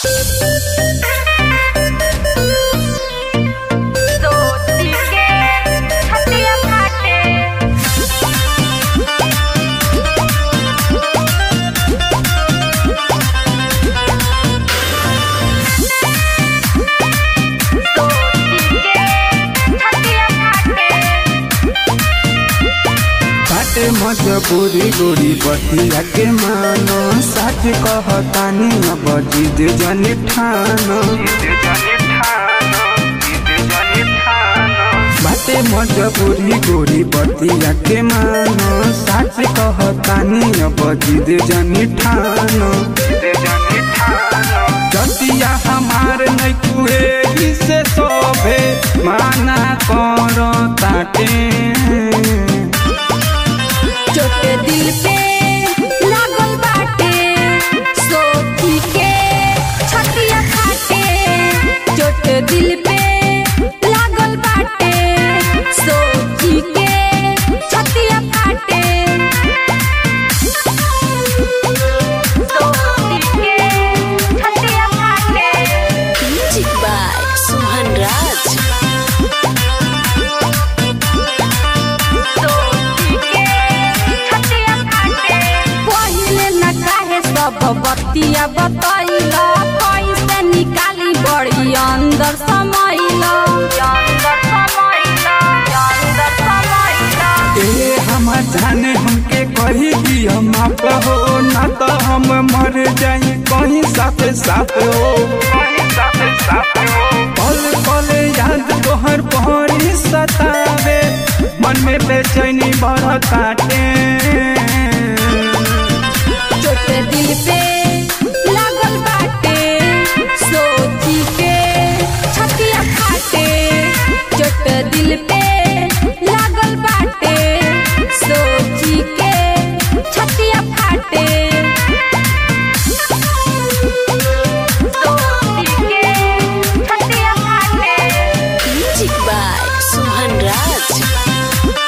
सोची के छतिया फाटे सोची के छतिया फाटे बाटे मजबूरी गोरी बतिया के मानो सच कहतानी अब जिद जनी ठानो बाटे मजबूरी गोरी बतिया के मानो सच कहतानी अब जिद जनी ठानो जतिया हमार नहीं कुहे से सोभे माना करो ताटे चोट दिल पे लागल बाटे सोची के छतिया फाटे चोट दिल पे लागल बाटे सोची के छतिया फाटे सोची के छतिया फाटे Music by Suhan Raj. सोची के छतिया फाटे पहिले न काहे सब बतिया बतैला कैसे निकाली बड़ी अंदर समैला अंदर समैला अंदर समैला ए हमार जाने हमके कही दिया माफ हो ना तो हम मर जाई कहीं साथ साथ हो पल पल याद तोहर पहरी सतावे मन में बेचैनी बड़ काटे चोट दिल पे लागल बाटे सोची के छतिया फाटे चोट दिल पे लागल बाटे सोची के छतिया फाटे सोची के छतिया फाटे Music by Suhan Raj.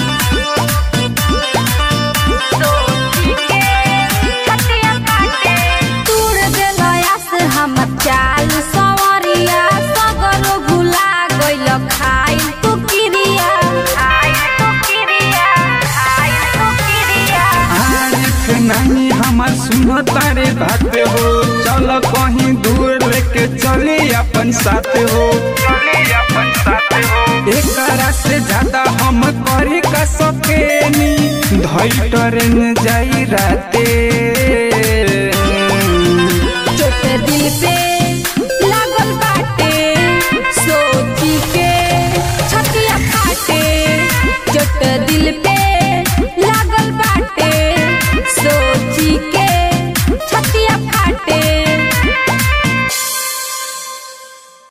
तूर देलया से हम चाल सवरिया सगरो भुला गइल खाइल तू किरिया खाइल तू किरिया खाइल तू किरिया आँख नहीं हमार सुनो तारे बात हो चल कहीं दूर लेके चली अपन साथ हो एकरा से ज्यादा हम करी का सकेनी धई ट्रेन जाई राते